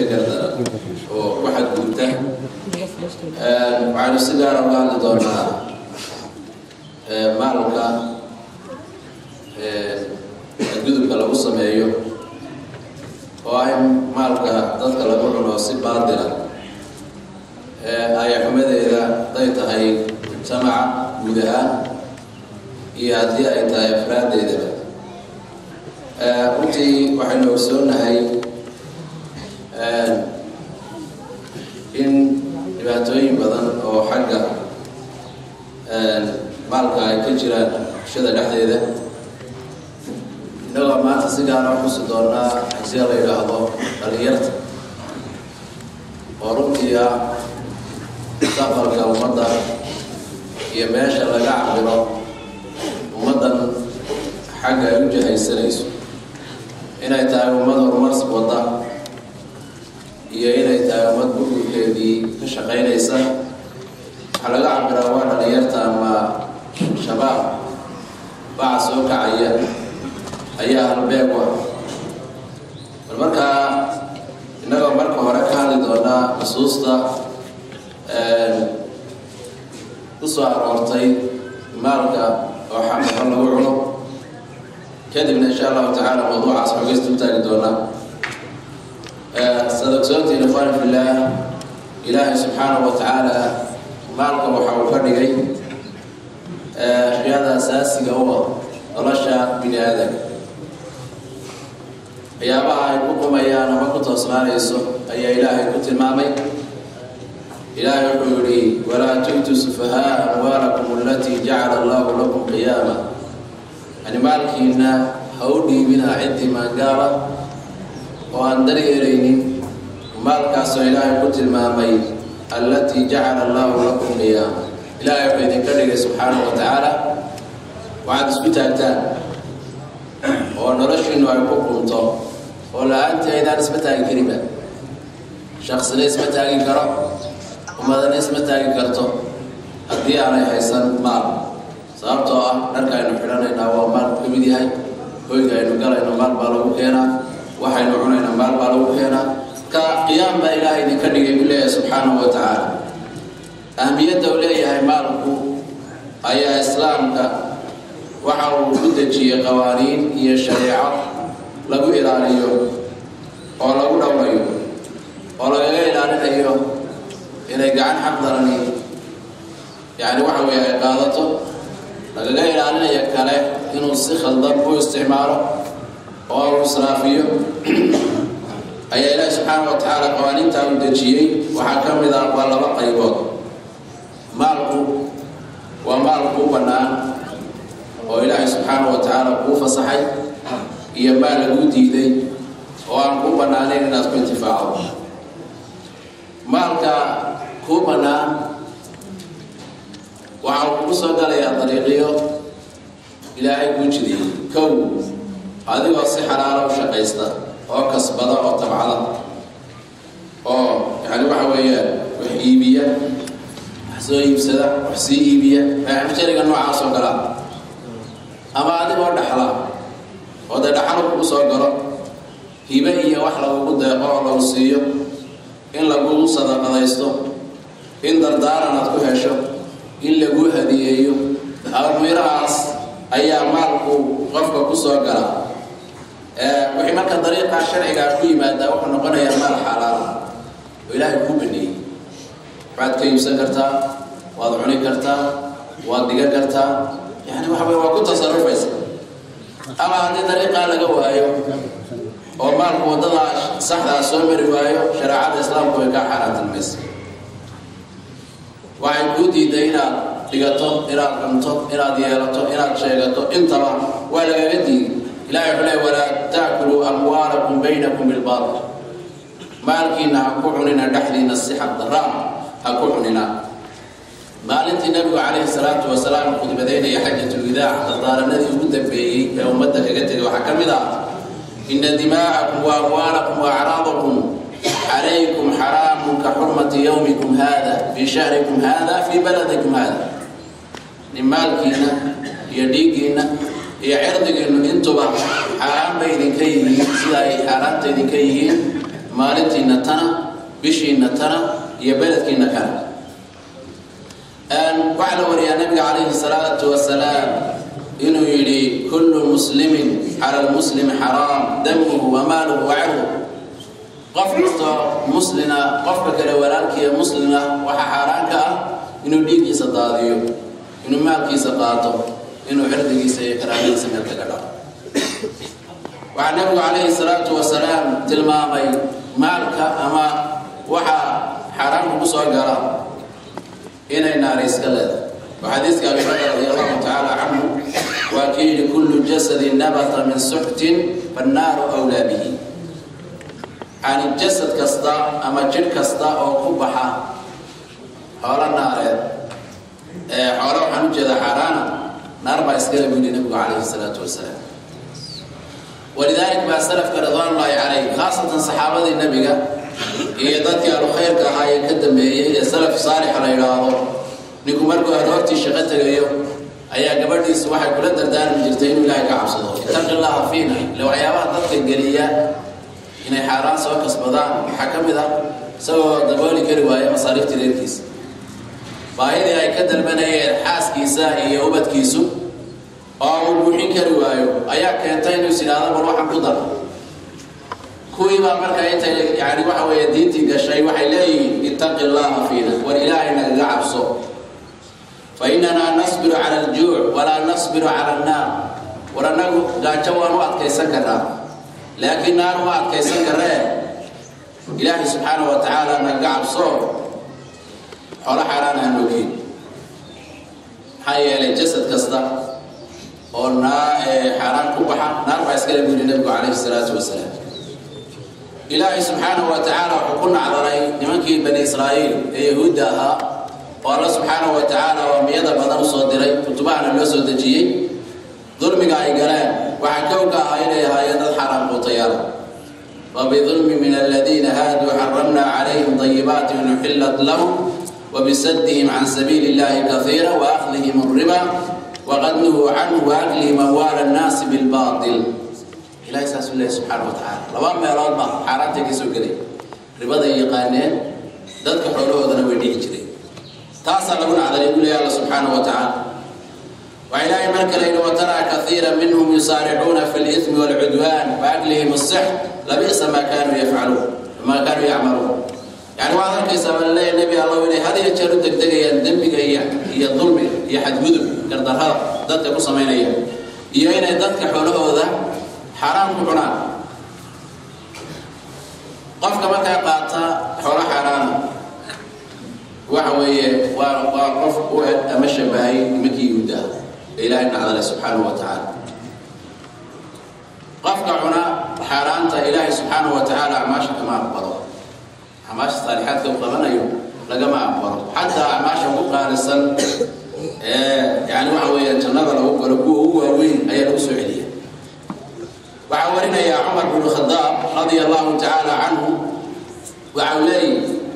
ka gardaran oo ku xadgudubta waxaynu si gaara uga hadli doonaa maalka xadgudubka lagu sameeyo oo ah in maalka dadka lagu cuno si baadila ayaxumadeeda haday tahay mujtamaca guud ahaan iyo haddii ay tahay afraadeedaba runtii waxaynu ogsoonahay in dhibaatooyin badan oo xagga maalka ay ka jiraan bulshada dhexdeeda innagoo maanta si gaara xusi doonaa hasia la yidhaahdo dhalinyarta oo runtii ah mustaqbalka ummadda iyo meesha laga cabiro ummaddan xagga ay u jahaysanayso inay tahay ummad horumars wadda iyo inay tahay ummad burburkeedii ka shaqaynaysa waxaa laga cabiraa waa dhalinyarta ama shabaab baca soo kacaya ayaa halbeeg u ah bal markaa innagoo marka hore ka hadli doonaa xusuusta ku soo aroortay maalka oo xaqaxo lagu cuno kadibna insha allahu tacaala mawduucaas xogeysta u taagi doonaa sad ogsoontiin ikhwaani fillaah ilaahay subxaanahu wa tacaala maalka waxa uu ka dhigay ashyaada asaasiga u ah nolosha bini aadamka waxyaabaha ay ku qumayaan ama ku toosnaanayso ayaa ilaahay ku tilmaamay ilaahay wuxuu yihi walaa tu'tu sufahaaa amwaalakum alatii jacala allahu lakum qiyaama yani maalkiina ha u dhiibina ciddii maangaaba oo aan daryeelaynin maalkaasoo ilaahay ku tilmaamay allatii jacala allahu lakum qiyaama ilaahay wuxuu idinka dhigay subxaanahu wa tacaala waxaad isku taagtaan oo noloshiinu ay ku qunto oo la-aantii aydaan isma taagi karinba shaksina isma taagi karo ummadana isma taagi karto haddii aanay haysan maal sababtoo ah dharka aynu xidhanaynaa waa maal ka mid yahay hoyga aynu galayno maal baa lagu keenaa waxaynu cunaynaa maal baa lagu keenaa ka qiyaam baa ilaahay idinka dhigay buu leeyahay subxaanahu wa tacaala ahmiyadda uu leeyahay maalku ayaa islaamka waxa uu ku dejiyey qawaaniin iyo shareeco lagu ilaaliyo oo lagu dhowrayo oo lagaga ilaalinayo inay gacan xaq darani yani waxa weeye ay qaadato lagaga ilaalinaya kale inuu si khaldan u isticmaalo oo uu israafiyo ayaa ilaahi subxaana wa tacaala qawaaniintaa u dejiyey waxaa ka mid ah waa laba qaybood maalku waa maal kuu bannaan oo ilaahay subxaana wa tacaala kuu fasaxay iyo maal laguu diiday oo aan kuu bannaanayn inaad ku intifaacdo maalka kuu bannaan waxa uu kugu soo galayaa dariiqiyo ilaahay kuu jidiyey kow adigoo si xalaalo u shaqaysta oo kasbada oo tabcada oo yani waxa weeyaan wax iibiya wax soo iibsada wax sii iibiya mashariga noocaas oo kalaa ama adigoo dhaxla oo dee dhaxalo kugu soo galo hibe iyo wax lagugu deeqo oo lagu siiyo in lagugu sadaqadaysto in dardaaran aad ku hesho in laguu hadiyeeyo almiirahaas ayaa maalku qofka ku soo gala wixii marka dariiqa sharcigaa ku yimaadaa wuxuu noqonayaa maal xalaala oo ilaahay kuu baneeyey waxaad ka iibsan kartaa waad cuni kartaa waad dhigan kartaa yani waxa wey waa ku tasarufaysa ama haddii dariiqaa laga waayo oo maalku waddadaa saxdaa soo mari waayo shareecada islaamku way kaa xaaraantilmaysa waxay kuu diiday inaad dhigato inaad cunto inaad yeelato inaad sheegato intaba waa lagaga diiday ilahay wuxuu leey walaa taakuluu amwaalakum baynakum bilbaatil maalkiina ha ku cunina dhexdiina si xaq daraa ha ku cunina maalintii nabigu calayhi salaatu wasalaam khudbadeynaya xajatulwidaac dardaaranadii ugu dambeeyey ee ummadda kaga tegay waxaa ka mid ah ina dimaa'akum wa amwaalakum wa acraadakum calaykum xaraamun ka xurmati yowmikum hada fii shahrikum hada fii baladikum hada nin maalkiina iyo dhiiggiina iyo cirdigiinu intuba xaaraan bay idinka yihiin sida ay xaaraanta idinka yihiin maalintiina tana bishiina tana iyo beledkiina kana waxaa la wariyaa nabiga calayhi salaatu wasalaam inuu yidhi kullu muslimin cala lmuslimi xaraam damuhu wa maaluhu wa cirhu qof kastoo muslina qofka kale walaalkiiya muslina waxaa xaaraan ka ah inuu dhiiggiisa daadiyo inuu maalkiisa qaato inuu cirdigiisa iyo karaamadiisa meel kaga dhaco waxaa nabigu calayhi salaatu wasalaam tilmaamay maalka ama waxa xaaraamka ku soo gala inay naari iska leedahay وحديث أبي بكر رضي الله تعالى عنه وأكيد كل جسد نبت من سحت فالنار أولى به عن الجسد كستا أما جن كستا أو قبحة حول النار حول وحن جدا حرانا نار ما يسكر من النبي عليه الصلاة والسلام ولذلك ما سلف رضوان الله عليه خاصة صحابة النبي هي ذاتي الخير كهاي كدم هي سلف صالح على إلهه ninku markuu aroortii shaqo tegayo ayaa gabadhiisa waxay kula dardaarmi jirtay inuu ilaahay ka cabsado itaqi llaha fiina ile waxyaabaha dadka geliya inay xaaraan soo kasbadaan waxaa ka mid ah isagoo dabooli kari waayo masaariiftii reerkiisa baahidii ay ka dalbanayeen xaaskiisa iyo ubadkiisu oo uu buuxin kari waayo ayaa keentay inuu is idhaahdo bal waxaan ku daro kuwii baa marka intay yani waxa weeye diintii gashay waxay leeyihiin ittaqi llaha fiina war ilaahay nagaga cabso fainana nasbiru cala aljuuc walaa nasbiru cala annaar war annagu gaajo waan u adkaysan karnaa laakiin naar uma adkaysan karee ilaahay subxaana wa tacaala nagaga cabso xolo xaaraan aan ogeyn maxaa yeelay jasad kasta oo naa xaaraan ku baxa naar baa iskale buu yihi nabigu calayhi salaatu wasalaam ilaahay subxaanahu wa tacaala wuxuu ku nacdalay nimankii bani israa'iil ee yahuudda ahaa oo alla subxaanahu wa tacaala oo ambiyada badan u soo diray kutubahana loo soo dejiyey dulmiga ay galeen waxaa kowka ahaa inay ahaayeen dad xaaraan quutayaala wabidulmi min aladiina haaduu xaramna calayhim dayibaati nuxillat lahum wabisaddihim can sabiili illahi kaiira waaakhdihim alriba waqad nuhuu canhu waaklihim amwaala annaasi bilbaatil ilahay saasuu leeyahy subxaana wa tacaala laba meelood baa xaaraantay ka soo gelay ribaday yaqaaneen dadka xoolahoodana way dhihi jireen taasaa lagu nacdalay buu leeyahy alla subxaana wa tacaala waxaa ilaahay mar kale yidhi wataraa kaiira minhum yusaaricuuna fi lismi waalcudwaan waaklihim asix labi'sa maa kaanuu yafcaluun maa kaanuu yacmaluun yani waxaad arkaysaa baa laleeyahy nebi allow inay had iyo jeer u degdegayaan dembiga iyo iyo dulmiga iyo xadgudub gardarrada dadka ku samaynayaan iyo inay dadka xoolahooda xaaraan ku cunaan qofka markaa qaata xoolo xaaraana waxa weeye waa waa qof u eg ama shabahay nimankii yuhuudda ah ee ilaahay nacdale subxaanahu wa tacaala qofka cuna xaaraanta ilaahay subxaanahu wa tacaala acmaasha kama aqbalo acmaasha saalixaadka u qabanayo lagama aqbalo xataa acmaasha ku qaalisan ee yani waxa weeye jannada lagu galo kuwa ugu waaweyn ayaa lagu soo celiya waxaa warinaya cumar bn khadaab radia allahu tacaala canhu waxau leeyihi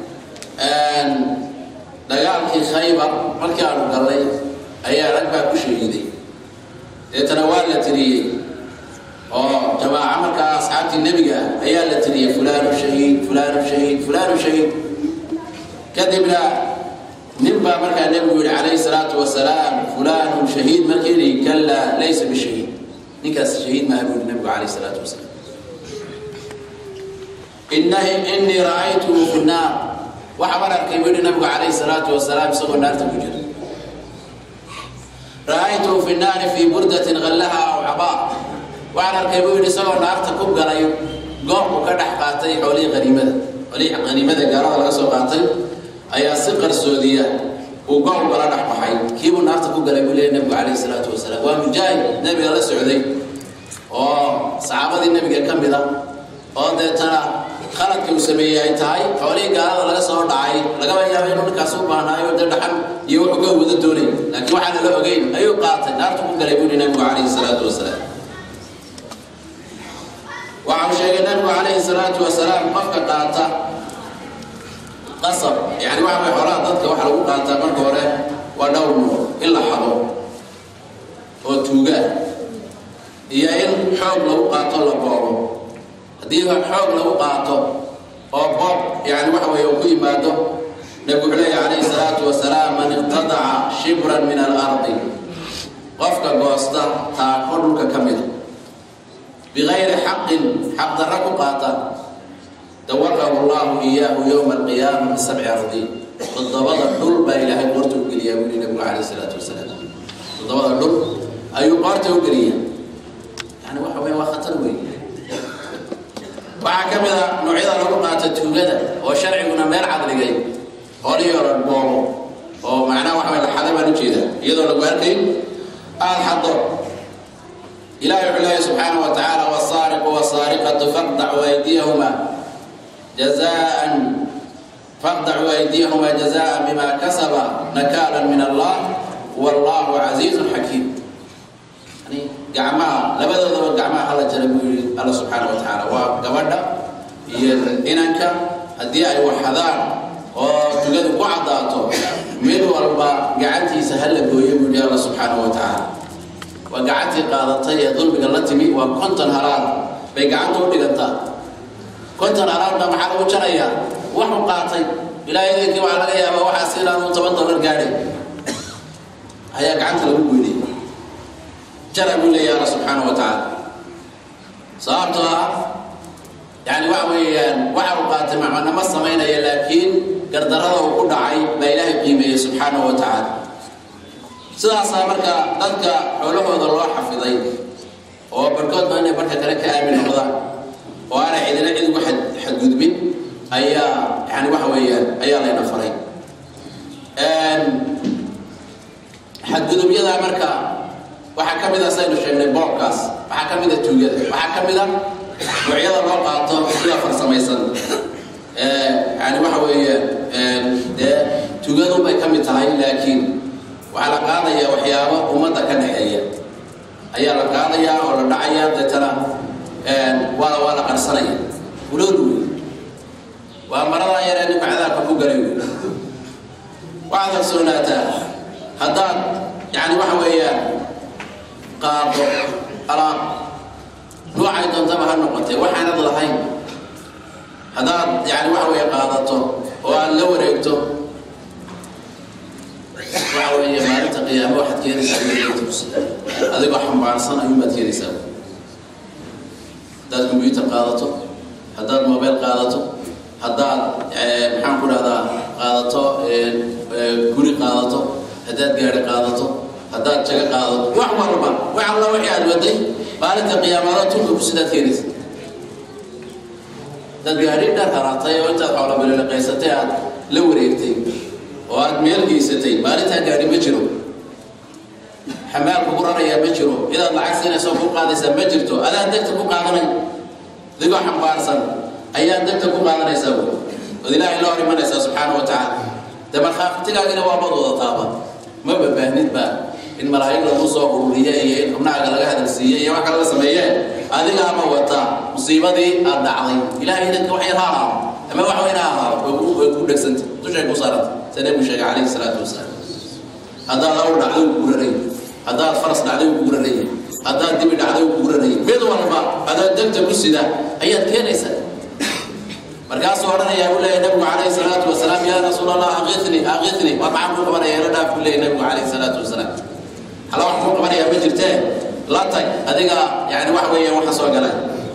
dagaalkii khaybar markii aanu gallay ayaa rag baa ku shahiiday deetana waa la tiriyey oo jamaaco markaa asxaabtii nebiga ah ayaa la tiriyey fulaanu shahiid fulaanu shahiid fulaanu shahiid kadibna nin baa markaa nebigu yihi calayhi salaatu wasalaam fulaanu shahiid markii yihi kallaa laysa bishahiid ninkaas shahiid maaha buu yihi nabigu calayhi salaatu wasalaam innahi innii ra'aytuhu fi nnaar waxa baan arkay buu yihi nabigu calayhi salaatu wasalaam isagoo naarta ku jira ra'aytuhu fi nnaari fii burdatin ghallaha aw cabaa waxaan arkay buu yihi isagoo naarta ku galay goobku ka dhex qaatay xoolihii haniimada xoolihii haniimada gaalada laga soo qaatay ayaa si qarsoodiya uu goob kala dhex baxay kiibuu naarta ku galay buu leeyahy nabigu calayhi salaatu wasalaam waa mujaahid nebiga la socday oo saxaabadii nebiga ka mid a oo deetana khaladka uu sameeyey ay tahay xoolihii gaalada laga soo dhacay lagaba yaaba inuu ninkaas u baahnaayo dee dhaxan iyo wuxuu ka wada doonay laakiin waxaan lala ogeyn ayuu qaatay naarta ku galay buu yihi nabigu calayhi salaatu wasalaam waxau sheegay nabigu calayhi salaatu wasalaam qofka qaata qasab yani waxa way xoolaha dadka waxa lagu qaataa marka hore waa dhowr nuuc in la xado oo tuugaa iyo in xoog lagu qaato la boobo haddii xoog lagu qaato oo boob yani waxa weeye uu ku yimaado nabigu wuxuu leeyahy calayhi salaatu wasalaam man iqtadaca shibran min alardi qofka goosta taako dhulka ka mida bigayri xaqin xaq darra ku qaata dawaqahu allahu iyaahu yowma alqiyaama bisabci ardiin toddobada dhul baa ilaahay qoorta u geliyaa buu yihi nabigu calayhi salaatu wasalaam toddobada dhul ayuu qoorta u geliyaa yani waxa weeye waa khatar weyn waxaa ka mid a noocyada lagu qaata tuugada oo sharciguna meel cadligay hoolihii hore boobo oo macnaha waxa way laxada baan ujeeda iyadoo lagu arkay aada xado ilahi wuxuu leeyahy subxaanahu wa tacaala wasaariqu wasaariqatu faqdacu aydiyahuma jazaan faqdacu aydiyahuma jazaan bima kasaba nakaalan min allah wallahu casiizun xakiim yani gacmaha labadoodaba gacmaha hala jara buu yihi alla subxaana wa tacaala waa gabadha iyo inanka haddii ay waxadaan oo tugadu ku caddaato mid walba gacantiisa hala gooyo buu yihi alla subxaana wa tacaala waa gacantii qaadatay ee dulmiga la timi waa konton halaal bay gacanta u dhigantaa konton halaalba maxaa lagu jarayaa waxu qaatay ilaahay idinkii waxaa laga yaabaa waxaa si ilaanu toban dollar gaadhay ayaa gacanta lagu goynay jara buu leeyahy alla subxaana wa tacaala sababtoo ah yani waxa weeyaan waxa uu qaatay macnama samaynaya laakiin gardarada uu ku dhacay baa ilaahay qiimeeyey subxaana wa tacaala sidaasaa marka dadka xoolahooda loo xafiday oo barkoodba inay barka kale ka aamin noqdaan oo aanay cidina cid ugu xadgudbin ayaa yani waxa weeyaan ayaa layna faray xadgudubyada marka waxaa ka mid a saynu sheegnay boobkaas waxaa ka mid a tuugada waxaa ka mid a noocyada loo qaato sida farsamaysan yani waxa weeye dee tuugadu bay ka mid tahay laakiin waxaa la qaadayaa waxyaabo ummadda ka dhexeeya ayaa la qaadayaa oo la dhacaya deetana waa waa la qarsanaya ulood wey waa maradaa yaree ninka cadaabka ku galay wey waxaad kalsoonaataa haddaad yani waxa weeyaan qaado alaab noocay doontaba ha noqotee waxaanad lahayn haddaad yani waxa weeye qaadato oo aad la wareegto waxa weeye maalinta qiyaamo waxaad keenaysaa adigoo xambaarsan ayuunbaad keenaysaa haddaad combyuter qaadato haddaad mobile qaadato haddaad maxaan ku dhahdaa qaadato guri qaadato haddaad gaari qaadato haddaad jago qaadato wax walba wax alla wixii aad waday maalinta qiyaamada tulka sidaad keenaysa dad gaadhi dhar haraatay oo intaad xoolabalelaqaysatay aad la wareegtay oo aad meel geysatay maalintaa gaadhi ma jiro xamaal kugu rarayaa ma jiro cidaad lacag siinaysa oo ku qaadaysaa ma jirto adaan degta ku qaadanay adigoo xambaarsan ayaa degta ku qaadanaysaa wy ood ilaahay la hor imanaysaa subxaana wa tacaala dee markhaafitigaagina waa bad wadataaba ma babaahnid baa in malaa'ig lagu soo ururiye iyo in xubnahaaga laga hadalsiiye iyo wax kale la sameeye adigaama wataa musiibadii aad dhacday ilahay dadka wax yar ha ahaado ama wax weyn ha ahaado way ku dhegsanta dushay ku saaranta sa nebigu sheegay calayhi salaatu wasalaam haddaad awr dhacday uu kuguranay haddaad faras dhacday uu kuguranay haddaad dibi dhacday uu kuguranay mid walba adaad degta ku sida ayaad keenaysaa markaasuu odhanayaa buu leeyahy nabigu calayhi salaatu wasalaam yaa rasuul allah aqitni aqitni war maxaan kuu qabanaya la dhaaf buu leeyahy nabigu calayhi salaatu wasalaam hala wax kuu qabanayaa ma jirtee la tag adiga yani wax weeyaan waxa soo galay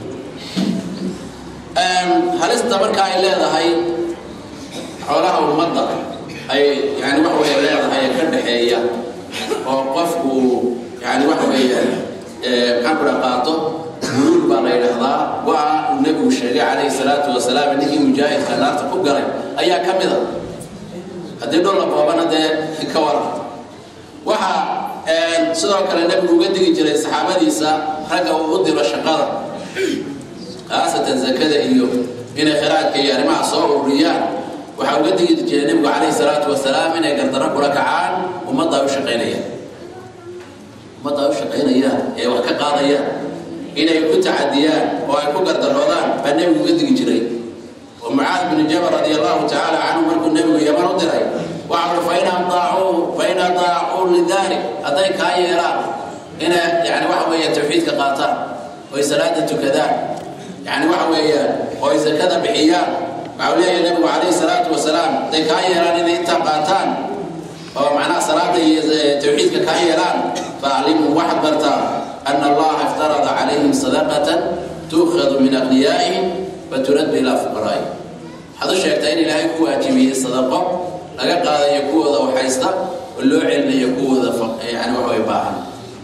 halista marka ay leedahay xoolaha ummadda ay yani wax weeye leedahay ee ka dhexeeya oo qofku yani waxa weeyaan maxaan ku dha qaato guluul baa la yidhaahdaa waa uu nebigu sheegay calayhi salaatu wasalaam ninkii mujaahidka naarta ku galay ayaa ka mid a haddii dhul la boobana dee ka waran waxa sidoo kale nebigu uga digi jiray saxaabadiisa ragga uu u diro shaqada khaasatan zakada iyo inay khiraadka iyo arrimaha soo ururiyaan waxaa uga digi jiray nebigu calayhi salaatu wasalaam inay gardaro kula kacaan ummadda ay u shaqaynayaan ummadda ay u shaqaynayaan ee wax ka qaadayaan inay ku tacadiyaan oo ay ku gardaroodaan baa nebigu uga digi jiray oo mucaad binu jabal radi allahu tacaala canhu markuu nebigu yaman u diray waxa ui fain adaacuu fain adaacuu lidalik hadday kaa yeelaan inay yani waxa weeya tawxiidka qaataan oy salaada tukadaan yani waxa weeyaan oo ay zakada bixiyaan waxau leeyahay nabigu calayhi salaatu wasalaam haday kaa yeelaan inay intaa qaataan oo macnaha salaada iyo tawxiidka kaa yeelaan faaclimuu waxaad bartaa ana allaha iftarada calayhim sadaqatan tuukhadu min aqniyaa'ihim faturaddu ilaa fuqaraa'ihim waxaad u sheegtaa in ilaahay ku waajibiyey sadaqo laga qaadayo kuwooda waxhaysta oo loo celinayo kuwooda yani wax way baahan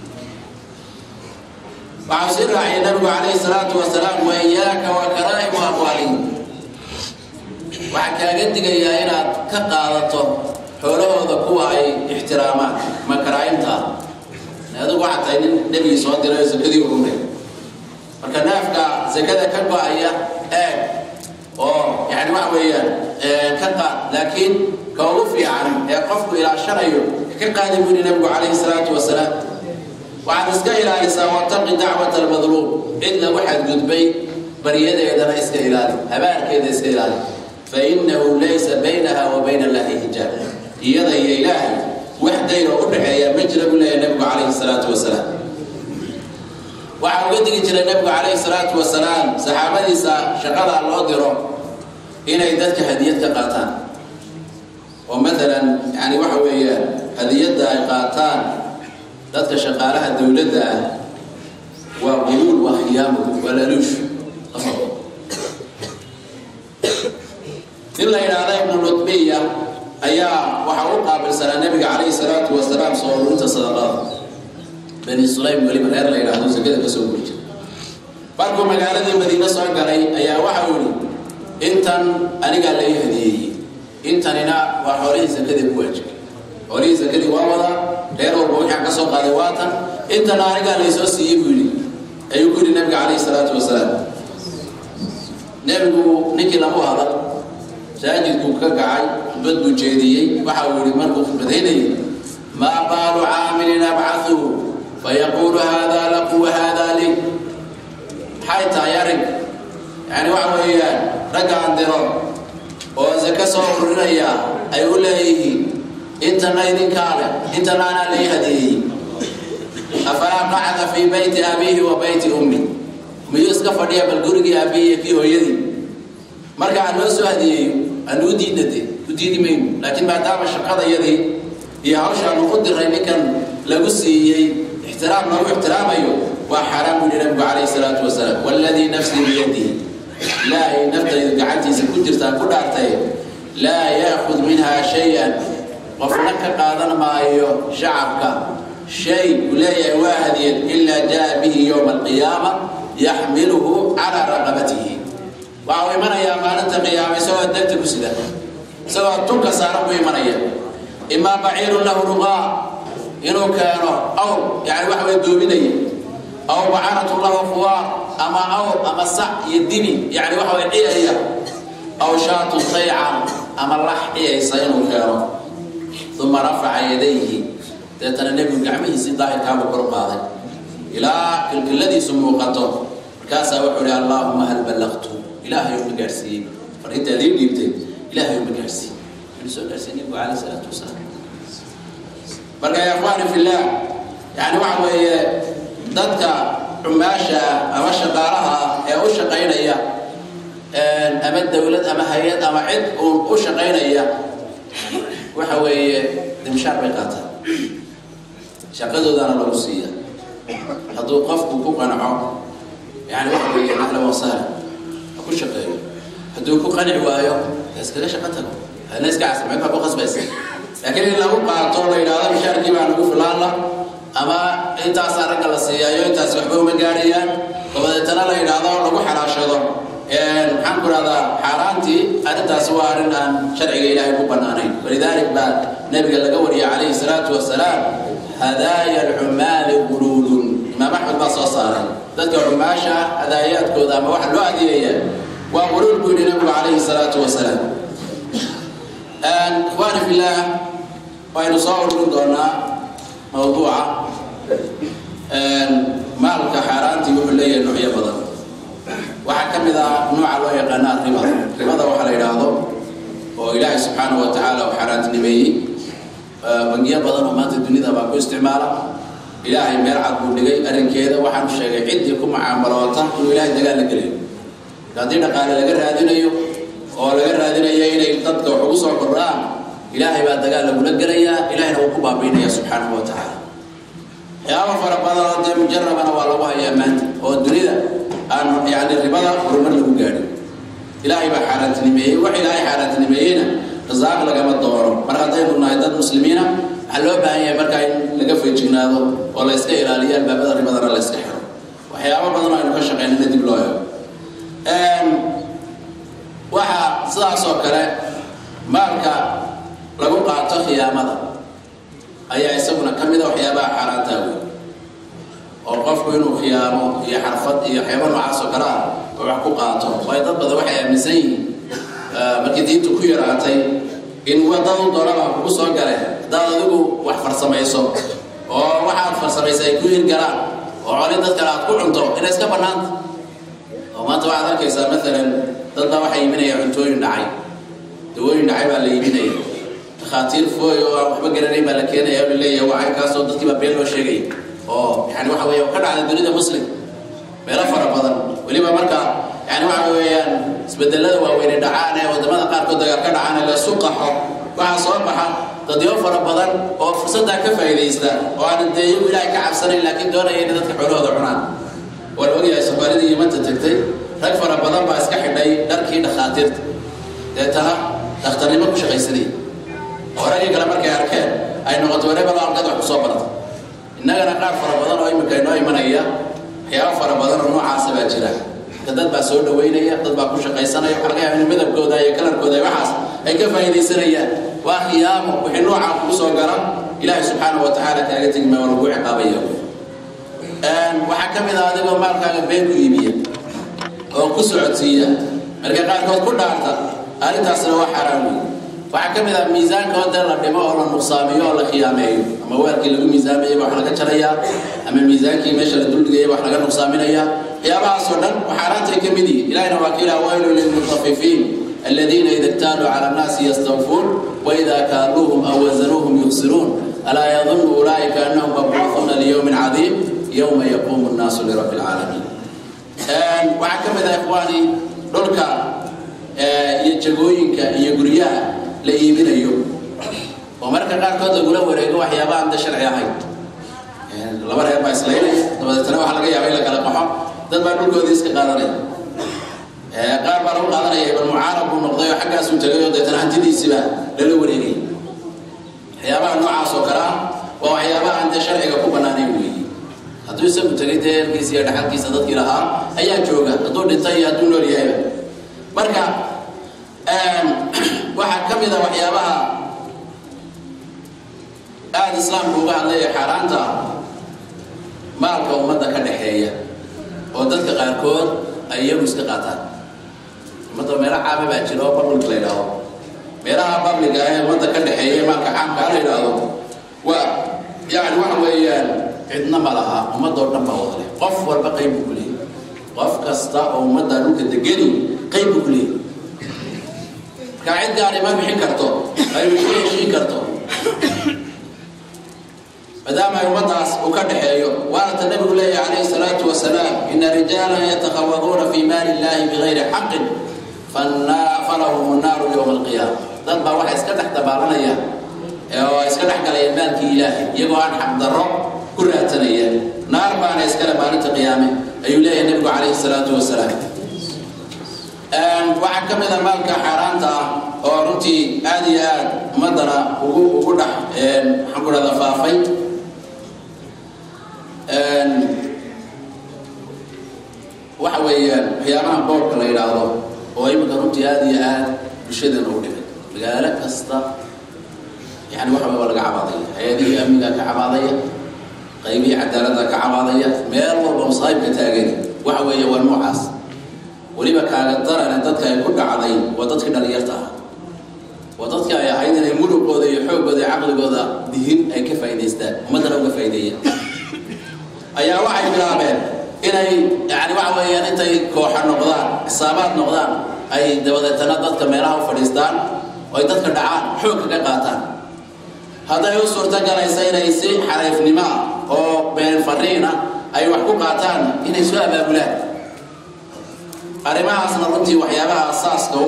waxau sii raaciyay nabigu calayhi salaatu wasalaam wa iyaaka wa karaa'imu amwaalihim waxaa kaaga digayaa inaad ka qaadato xoolahooda kuwa ay ixtiraamaan ma karaa'imta ah adigu waxaa tahay nin nebigii soo diray oo sakadii ururay marka neefka sakada ka go-aya eeg oo yani waxa weeyaan ka qaad laakiin ka ugu fiican ee qofku ilaashanayo ka qaadi buu yihi nabigu calayhi salaatu wasalaam waxaad iska ilaalisaa wataqi dacwat almadluum cid lagu xadgudbay baryadeedana iska ilaali habaarkeeda iska ilaali fainahu laysa baynaha wa bayna allahi hijaab iyada iyo ilaahay wax dayr oo u dhexeeya ma jira buu leeyahay nabigu calayhi salaatu wasalaam waxaa uga digi jiray nabigu calayhi salaatu wasalaam saxaabadiisa shaqada loo diro inay dadka hadiyad ka qaataan oo maalan yani waxa weeyaan hadiyadda ay qaataan dadka shaqaalaha dowladda ah waa guluul waa khiyaamo waa laluush nin la yidhaahda ibnu lutbiya ayaa waxaa u qaabilsanaa nabiga calayhi salaatu wasalaam soo ururinta sadaqada bani sulaym weliba reer la yidhaahdo sakada ka soo guri jira markuu magaaladii madiine soo galay ayaa waxau yihi intan anigaa lai hadiyeeyey intanina waa xoolihii sakadii ku waajibay xoolihii sakadii waa wadaa reer walba waxaan ka soo qaaday waatan intana anigaa laysoo siiyey buu yidhi ayuu ku yidhi nabiga calayhi salaatu wasalaam nebigu ninkii lagu hadal masaajidkuu ka kacay khudbad buu jeediyey waxa uu yihi markuu khudbadaynayay maa baalu caamilin abcahuhu fayaquulu hada laku wahada li maxay tahay arrin yani waxa weeyaan raggaan diro oo saka soo ururinaya ay u leeyihiin intana idinkaa leh intana anaa lai hadeeyey afalaa qacda fii bayti abiihi wa bayti ummi miyuu iska fadhiya bal gurigii aabbihi iyo kii hooyadii marka aan loo soo hadiyeeyo aan u diidnade u diidi mayno laakiin maadaama shaqadayadii iyo hawshaanu u diray ninkan lagu siiyey ixtiraam lagu ixtiraamayo waa xaaraan buu yihi nabigu calayhi salaatu wasalaam waladii nafsii biyadihi ilaahay naftaydu gacantiisa ku jirtaan ku dhaartay laa yaakhud minha shay-an qofna ka qaadan maayo shacabka shay uu leeyahay waa hadiyad ilaa jaa bihi yowma alqiyaama yaxmiluhu calaa raqabatihi waxa uu imanayaa maalinta qiyaama isagoo degta ku sida isagoo tunka saaran buu imanaya imaa baciirun lahu ruqaa inuu keeno awr yani waxa way doominaya aw bacaratun lahu fuwaar ama awr ama sac iyo dini yani waxa way ciyaya aw shaatun taycan ama lax ciyaysa inuu keeno uma rafaca yadayhi deetana nebigu gacmihiisii daahirkaabuu kor qaaday ilaa kilkiladiisu muuqato markaasaa wuxuu ihi allaahuma hal ballaqtu ilaahay uma gaarsiiyey fariinta adii dhiibtay ilaahay uma gaarsiiyey inuu soo gaarsiiyey nebigu calayhi salaatu wasalaam marka ya akhwaani fillah yani waxa weeye dadka cumaasha ah ama shaqaalaha ah ee u shaqaynaya ama dawlad ama hay-ad ama cid uun u shaqaynaya waxa weeye dimshaar bay qaataan shaqadoodana lagu siiya hadduu qofku ku qanco yani waxa weeye ahlan wasahlan ha ku shaqeeyo hadduu ku qanci waayo ha iskaga shaqo tago hana iska casmay baa ku qasbaysa laakiin in lagu qaato la yidhahdo mishaarkii baa nagu filaan la ama intaasaa ragga la siiyaayo intaas waxba uma gaadhayaan dabadeetana la yidhaahdo lagu xalaashado maxaan ku rahdaa xaaraantii arrintaasi waa arrin aan sharciga ilaahay ku bannaanayn walidalik baa nabiga laga wariyay calayhi salaatu wasalaam hadaaya alcumaali guluulun imaam axmed baa soo saaray dadka cumaasha hadaayaadkooda ama waxa loo adeegaya waa guluul buu yidhi nabigu calayhi salaatu wasalaam ikhwaani fillah waynu soo ururin doonaa mawduuca maalka xaaraantii wuxuu leeyahay noocyo badan waxaa ka mid ah nooca loo yaqaana riba ribada waxaa la yidhaahdo oo ilaahay subxaanahu wa tacaala uu xaaraantinimeeyey bangiyo badan oo maanta dunida baa ku isticmaala ilaahay meel cad buu dhigay arrinkeeda waxaanu sheegay ciddii ku mucaamaloota inuu ilaahay dagaal la gelayo haddii dhaqaale laga raadinayo oo laga raadinaya inay dadka wax ugu soo kordhaan ilaahay baa dagaal lagula gelayaa ilahayna wuu ku baabiinaya subxaanahu wa tacaala waxyaaba fara badan oo dee mujarabana waa lagu hayaa maanta oo dunida aan yani ribada horumar lagu gaadhin ilaahay baa xaaraantinimeeyey wax ilaahay xaaraantinimeeyeyna rasaaq lagama doono mar haddaynu nahay dad muslimiina waxaa loo baahan yahay markaa in laga feejignaado oo la yska ilaaliyo albaabada ribadana la yska xiro waxyaaba badan oo aynu ka shaqeynana dib loo ego waxaa sidaas oo kale maalka lagu qaato khiyaamada ayaa isaguna ka mida waxyaabaha xaaraantaa wey oo qofku inuu khiyaamo iyo xarfad iyo waxyaaba noocaas oo kale ah oo wax ku qaato waayo dad badan waxay aaminsan yihiin markii diintu ku yaraatay in wadadu doonaba kugu soo galeen haddaad adigu wax farsamayso oo waxaad farsamaysa ay ku hirgalaan oo coli dad kale aad ku cunto inay iska bannaanta oo maanta waxaad arkaysaa maalan dad baa waxay iibinaya cuntooyin dhacay dawooyin dhacay baa la iibinaya dhakhaatiir fooy oo aan waxba garanayn baa la keenaya oo la leeyahay waa caynkaasoo dadkii baa been loo sheegay oo yani waxa weeye ka dhacday dunida muslim meelo fara badan weliba marka yani waxa weeyaan isbedelada waaweyne dhacaan ee wadamada qaarkood dagaal ka dhacaan ee la isu qaxo waxaa soo baxa dadyo fara badan oo fursaddaa ka faa'iidaysta oo aan dee iyagu ilaahay ka cabsanayn laakiin doonaya inay dadka xoolahooda cunaan waa la ogyahay soomaalidii yimanta tagtay rag fara badan baa iska xidhay dharkii dhakhaatiirta deetana dhakhtarnimo ku shaqaysanaya oo raggii kale markay arkeen ay noqoto wareebalo halkad wax kusoo barata innagana qaar fara badan oo imika inoo imanaya waxyaaba fara badan oo noocaasa baa jira dad baa soo dhaweynaya dad baa ku shaqaysanaya waxa laga yaaba in midabkooda iyo kalarkooda iyo waxaas ay ka faa'iidaysanayaan waa khiyaamo wixii noocaa kugu soo gala ilaahay subxaanahu wa tacaala kaaga tegi maa lagu ciqaabaya waxaa ka mid ah adigoo maalkaaga been ku iibiya oo ku socodsiiya marka qaarkood ku dhaarta arrintaasna waa xaaraan wey waxaa ka mid ah miisaanka oo dee la dhimo oo la nuqsaamiyo oo la khiyaameeyo ama weelkii lagu miisaamayay wax laga jarayaa ama miisaankii meesha la duldhigayay wax laga nuqsaaminayaa waxyaabahaasoo dhan xaaraantay ka mid yihiin ilahina waa ka ilaha waylu lilmutafifiin الذين إذا اكتالوا على الناس يستوفون وإذا كالوهم أو وزنوهم يخسرون ألا يظن أولئك أنهم مبعوثون ليوم عظيم يوم يقوم الناس لرب العالمين وعكم ذا إخواني دولك يجوينك يجريها لإيمين يوم ومركا قال كود لغولا وريقو وحيابا عند شرعي هاي laba reer baa islaynaya dabadeetana waxaa laga yaaba in la kala qaxo dad baa dhulkoodii iska qaadanaya qaar baa lagu qaadanaya ibn mucaarab buu noqday oo xaggaasuu tegay oo deetana hantidiisiiba lala wareegay waxyaabaha noocaas oo kale ah waa waxyaabaha aan dee sharciga ku bannaanayn weeye hadduu isagu tegay dee erkiisa iyo dhaxalkiisa dadkii lahaa ayaa jooga hadduu dhintay iyo hadduu nool yahayba marka waxaa ka mid a waxyaabaha aada islaamku uga hadlaya xaaraanta maalka ummadda ka dhaxeeya oo dadka qaarkood ay iyagu iska qaataan ummadda meelo caama baa jira oo public la yidhaahdo meelaha publica ee ummadda ka dhaxeeya maalka caamka la yidhaahdo waa yani waxa weeyaan cidna ma laha ummadoo dhan baa wada leh qof walba qayb buu ku leeyahy qof kasta oo ummadda dhulka degani qayb buu ku leeyahy marka cid gaari ma bixin karto ay ku heshiin karto maadaama ummaddaas uu ka dhaxeeyo waana ta nabigu leeyahy calayhi salaatu wasalaam ina rijaalan yatakhawaduuna fi maali illahi bigayri xaqin falahum nnaaru yowma alqiyaama dad baa waxay iska dhex dabaalanaya oo iska dhex galayaan maalkii ilaahay iyagoo aan xaqdarro ku raadsanayeen naar baana iskale maalinta qiyaame ayuu leeyahay nabigu calayhi salaatu wasalaam waxaa ka mid a maalka xaaraanta ah oo runtii aad iyo aad ummaddana ugu ugu dhex maxaan ku dhahda faafay waxa weeyaan waxyaabaha boobka la yidhaahdo oo iminka runtii aada iyo aad bulshadeena u dhigay magaalo kasta yani waxa wey waa laga cabaadaya hay-adihii amniga ka cabaadaya qaybihii cadaaladda ka cabaadaya meel walba masaa'ibka taagan waxa weeye waa noocaas weliba kaaga darane dadka ay ku dhacday waa dadkii dhalinyarta ah waa dadkii ay ahayd inay murugooda iyo xooggooda iyo caqligooda dihin ay ka faa'idaystaan ummaddana uga faa'ideeyaan ayaa waxay bilaabeen inay yani waxa weeyaan intay kooxa noqdaan xisaabaad noqdaan ay dabadeetana dadka meelaha u fadhiistaan oo ay dadka dhacaan xoog kaga qaataan hadday u suurto galaysa inay si xariifnimo ah oo been fariin ah ay wax ku qaataan inay soo abaabulaan arrimahaasna runtii waxyaabaha asaaska u ah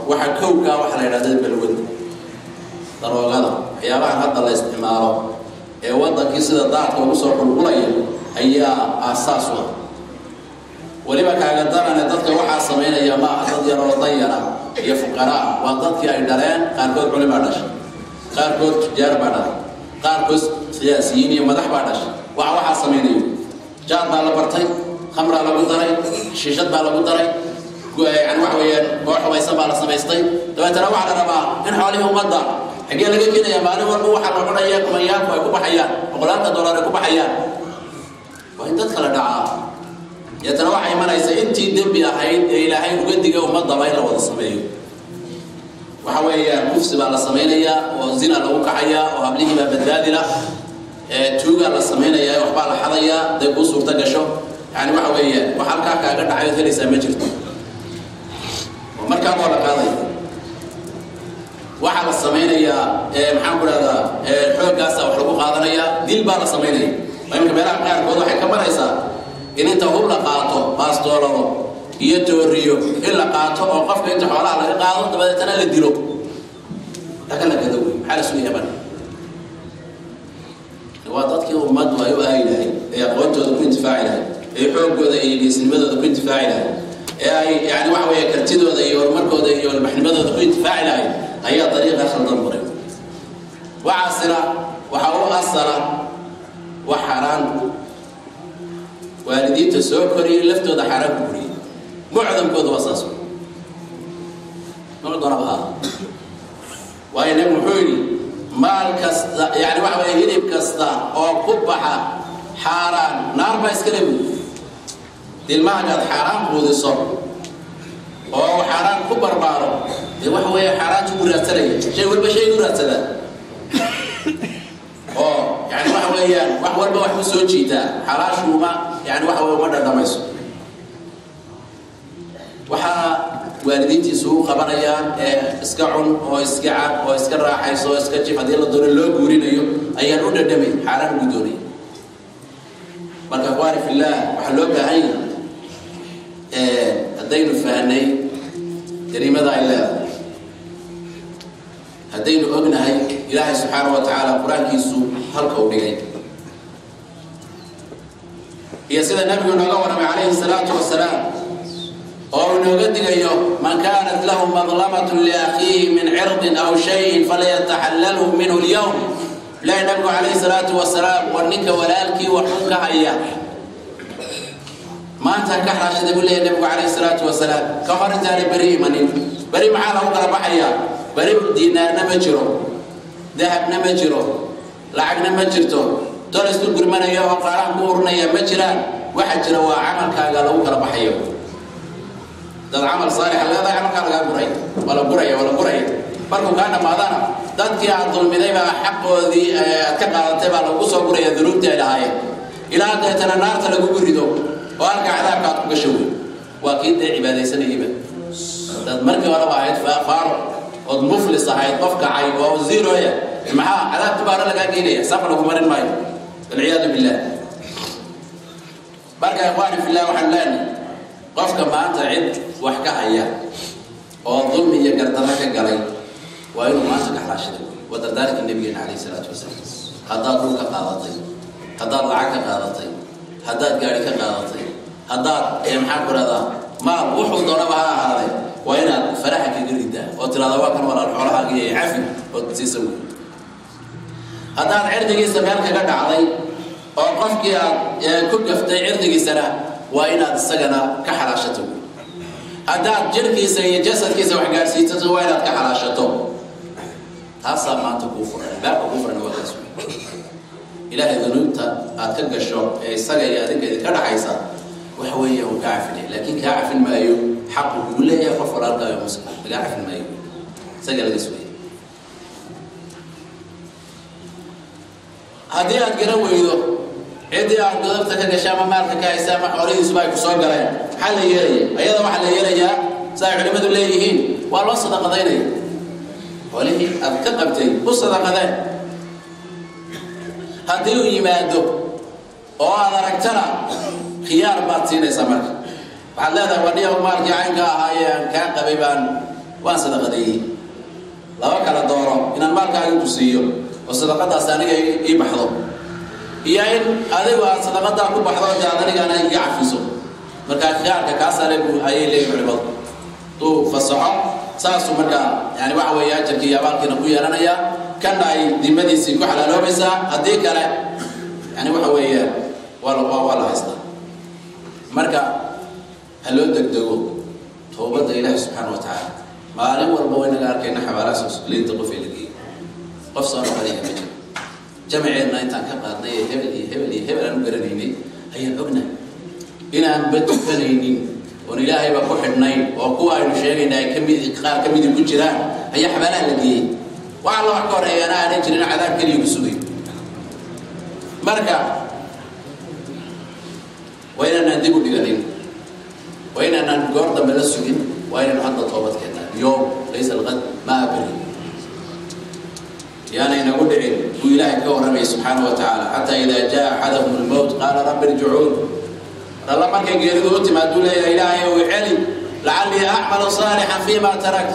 waxa kowkaa waxa la yidhahda balwada daroogada waxyaabahan hadda la isticmaalo ee waddankii sida daadka ugu soo qulqulaya ayaa aasaas u ah weliba kaaga darane dadka waxaa samaynaya ma aha dad yar oo danyara iyo fuqaraa waa dadkii ay dhaleen qaarkood culimaa dhashay qaarkood tujaar baa dhalay qaarkood siyaasiyiin iyo madax baa dhashay waxa waxaa samaynayo jaar baa la bartay khamraa lagu daray shiishad baa lagu daray yani waxa weeyaan koox hubaysan baa la samaystay dabeetana waxaa la rabaa in xoolihii ummadda xaggee laga keenaya maalin walba waxaa la cunaya kumayaalku ay ku baxayaan boqolaanta dollar ay ku baxayaan waa in dadka la dhacaa deetana waxaa imanaysa intii dembi ahayd ee ilaahay uga diga ummadaba in la wada sameeyo waxa weeyaan kufsi baa la samaynayaa oo zina lagu kacayaa oo hablihii baa badbaadila tuugaa la samaynayaa waxbaa la xadayaa day kuu suurta gasho yani waxa weeyaan wax halkaa kaaga dhacay ood helaysaa ma jirto oo markaa waa la qaadaya waxaa la samaynayaa maxaan ku dhahdaa xooggaasa wax lagu qaadanayaa dil baa la samaynaya imika meelaha qaarkood waxay ka maraysaa in inta hub la qaato baastoolado iyo tooriyo in la qaato oo qofka inta xoolaha laga qaado dabadeetana la dilo lagana gado wey maxaa la sugaya marka waa dadkii ummaddu ay u aagi lahayd ee aqoontooda ku intifaaci lahayd ee xooggooda iyo geesnimadooda ku intifaaci lahayd ee ay yani waxa weeye kartidooda iyo horumarkooda iyo ilbaxnimadooda ku intifaaci lahayd ayaa dariiqa khaldan maray waxaasina waxaa u asala wax xaaraan waalidiinta soo koriyay laftooda xaaraan ku buriyay mucdamkooda waa saas mucdanaba ha waayo nabi muxuu yidhi maal kasta yani waxa weeye hilib kasta oo ku baxa xaaraan naar baa iskale buy dilmahagaad xaaraan quudiso oo xaaraan ku barbaaro dee waxa weeye xaaraantu ku raadsanaya shay walba shay ku raadsadaa oo yani waxa weeyaan wax walba wax u soo jiitaa xalaashuuma yani waxa weye uma dhadhamayso waxaa waalidiintiisu u qabanayaan ee iska cun oo iska cab oo iska raaxayso oo iska jif haddii la doono loo guurinayo ayaan u dhadhamay xaaraan ugu doonaya marka akhwaani fillaah waxaa loo baahan yahay haddaynu fahnay jariimada ay leedahay haddaynu ognahay ilaahay subxaana wa tacaala qur-aankiisu halka u dhigay iyo sida nabigu nooga warramay calayhi salaatu wasalaam oo uu nooga digayo man kaanat lahu madlamatun liakhiihi min cirdin aw shayin falyataxallalhu minhu lyawm ilahi nabigu calayhi salaatu wasalaam war ninka walaalkii waxun ka haya maanta ka xaraashada buu leeyahy nabigu calayhi salaatu wasalaam ka hor intaana beri imanin beri maxaa lagu kala baxayaa beri diinaarna ma jiro dahabna ma jiro lacagna ma jirto dol isku gurmanaya oo qaaraan ku urinaya ma jiraan waxa jira waa camalkaaga lagu kala baxayo dad camal saalixa leedahay camalkaa lagaa guray waa la guraya waa la guraya markuu kaa dhammaadana dadkii aad dulmiday baa xaqoodii aad ka qaadatay baa lagu soo guraya dunuubtii ay lahaayeen ilaa deetana naarta lagugu rido oo halka cadaabka aad ku gasho wey waa kii dee cibaadaysanayayba dad markii horeba ahayd faaro ood muflis ahayd qof kacay oo ziroya maxaa cadaabta baara lagaa geynaya saf lagu marin maayo walciyaadu billah marka ikhwaani fillah waxaan leenahay qofka maanta cid wax ka haya oo dulmi iyo gardarro ka galay waa inuu maanta ka xalaashada waa dardaarkii nabigeena calayhi salaatu wasalaam haddaad dhulka qaadatay haddaad lacag ka qaadatay haddaad gaari ka qaadatay haddaad maxaan ku rahdaa maal wuxuu doonaba ha ahaaday waa inaad faraxa kaga ridaa oo tirahdaa waa kan walaal xoolahaaga iyo cafi oo siisa wey haddaad cirdigiisa meel kaga dhacday oo qofkii aad ku gaftay cirdigiisana waa inaad isagana ka xalaashato haddaad jirhkiisa iyo jasadkiisa wax gaadhsiisato waa inaad ka xalaashato taasaa maanta kuu furan baabka kuu furan waa kaas ilaahay dunuubta aad ka gasho ee isaga iyo adinka idinka dhaxaysa waxa weeye uu kaa cafinaya laakiin kaa cafin maayo xaqu kugu leeyahay qof walaalkaayo muslim lagaa cafin maayo isaga laga sugaya haddii aad garan weydo ciddii aad godobta ka gashay ama maalka ka haysa ama xoolihiisuba ay ku soo galeen maxaa la yeelaya ayada waxaa la yeelayaa sida ay culimmadu leeyihiin waa loo sadaqadaynaya xoolihii aad ka qabtay u sadaqadeen haddii uu yimaado oo aad aragtana khiyaar baad siinaysaa marka waxaad leedahay wadhiya maalkii caynka ahaayee aan kaa qabay baan waan sadaqadeeyey laba kala dooro inaan maalkaaga tusiiyo oo sadaqadaas aniga ii baxdo iyo in adigu aad sadaqadaa ku baxdo de aad anigana iga cafiso markaa khiyaarka kaasale ayay leeyihin culimadu duu fasaxo saasuu markaa yani waxa weeye ajarkii iyo abaalkiina ku yeelanayaa kana ay dimadiisii ku xalaaloobaysaa haddii kale yani waxa weeye waa waa la haystaa marka ha loo degdego toobadda ilaahi subxaana wa tacaala maalin walba waynaga arkayna xabaalahaas liinta qof ee la geeyey qof soo noqonaya ma jiro jamaceenna intaan ka qaadnay ee hebel iyo hebel iyo hebel aan u garanaynay ayaan ognahay inaan ba tukanaynin oon ilaahayba ku xidhnayn oo kuwa aynu sheegayna ay kamid qaar ka midi ku jiraan ayaa xabaalaha la geeyey wax alla wax ka horeeyana aanay jirin cadaab keliya ku sugay marka waa inaanaan dib u dhiganin waa inaanaan goor dambe la sugin waa inaynu hadda toobad keennaa yoom laysa alqad maa beri yaana inagu dhicin buu ilaahay ka warramaya subxaana wa tacaala xataa idaa jaa axadahum lmowt qaala rabbi irjicuun alla markay geeridu u timaaduu leeyahay ilaahay ow celi lacallii acmalu saalixan fiima tarakt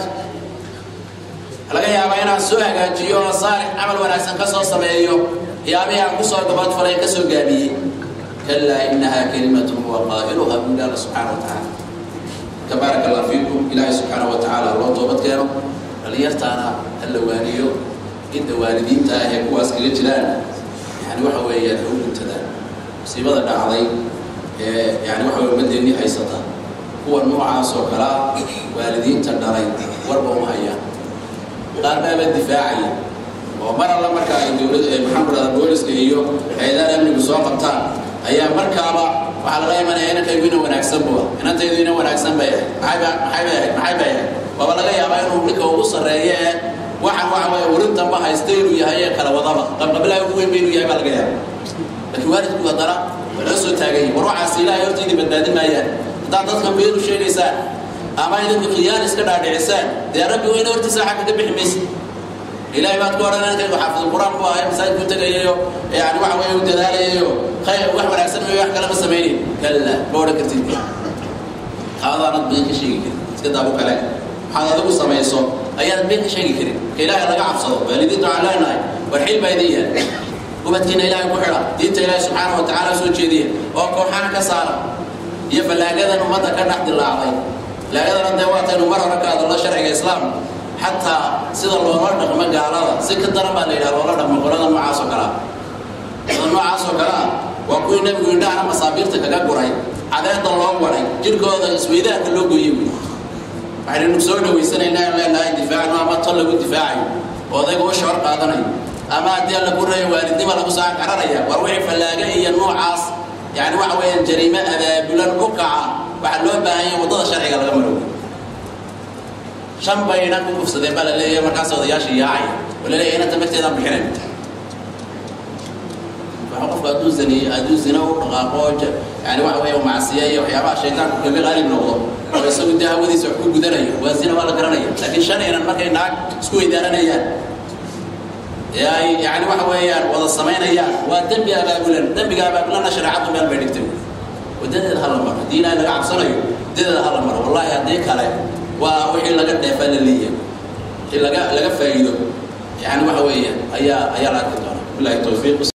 laga yaabaa inaan soo hagaajiyo oo saalix camal wanaagsan ka soo sameeyo yaabihii aan kusoo gabadfalay ka soo gaabiyey kalaa inaha kalimatun huwa qaa'iluha buu ilaala subxaana wa tacaala marka baaraka allah fiikum ilaahay subxaana wa tacaala loo toobad keeno dhalinyartaana ha la waaniyo inta waalidiinta ah ee kuwaas kaga jiraan yani waxa weeyaan ha u guntadaan musiibada dhacday ee yani waxa weye umaddeennii haysata kuwa noocaas oo kalaa waalidiinta dhalay warba uma hayaan qaar baaba difaacaya oo mar alla marka ay dowlad maxaan ku dhahdaa booliska iyo hay-adaha amnigu soo qabtaan ayaa markaaba waxaa laga imanaya inankaygu ina wanaagsan bua inantaydu ina wanaagsan bay ahayd maxay bay ahayd maxay bay ahayd waaba laga yaabaa inuu ninka ugu sarreeyo ee waxaan waxa weeye warin damba haysta inuu yahay ee kala wadaba qabqabilaha ugu weyn ba inuu yahay baa laga yaaba laakiin waalidku haddana waa loo soo taagan yahay war waxaas ilaahay hortiidii badbaadin maayaan haddaad dadka beenu sheegaysaan ama idinku khiyaan iska dhaadhicisaan dee rabbi weyne hortiisa xagga ka bixi maysa ilaahay baad ku odhan inkaygu xaafidul qur-aan ku ahay masaajidku tagayayo yani waxa weeye u dadaalayayo khayr wax wanaagsan iyo wax kale ma samaynin kalla ma odhan kartid taadaanad been ka sheegi karin iska daabu kale waxaad adigu samayso ayaad been ka sheegi karin ka ilaahay laga cabsado waalidiinta waxaan leenahay war xil baa idin yaal ubadkiina ilaahay ku xidha diinta ilaahay subxaana wa tacaala soo jeediya oo kooxaha ka saara iyo fallaagadan ummadda ka dhex dilaacday fallaagadana dee waataynu mar hore ka hadallo sharciga islaamka xataa sida loola dhaqmo gaalada si ka daran baa la yidhaha loola dhaqmo qolada noocaas oo kalea qolada noocaas oo kale ah waa kuwii nebigu indhahana masaabiirta kaga guray cadeeda loo waray jirkooda isweydaarka loo gooyey wey waxaynu soo dhawaysanaynaa in leenahay difaacno ama tol lagu difaacayo oo odayga u shawar qaadanayo ama haddii alla ku reeyo waalidnima lagu soo cararaya war wixii fallaaga iyo noocaas yani waxa weeyaan jariime abaabulan u kaca waxaa loo baahan yahay waddada sharciga laga marooyo shan bayna ku kufsadeen baa la leeyahay markaas odayaasha yaacay oo la leeyahay inanta marteedaan bixinayn waxa qofku hadduu zaniyo hadduu zina u dhaqaaqo yani waxa weeye macsiya iyo waxyaabaha shaytaanku kaga qaalib noqdo oo isagu dee hawadiisa wax ku gudanayo waa zina waa la garanaya laakiin shan inan markay naag isku weydaaranayaan ee ay yani waxa weeyaan wada samaynayaan waa dembi abaabulan dembiga abaabulana shareecadu meel bay dhigtay wadadeeda hala maro haddii ilaahay laga cabsanayo wadadeeda hala maro wallahi haddii kale waa wixii laga dheefaa la leeyahay wixii laga laga faa'iido yani waxa weeyaan ayaa ayaa la arki doona billahi tawfiiq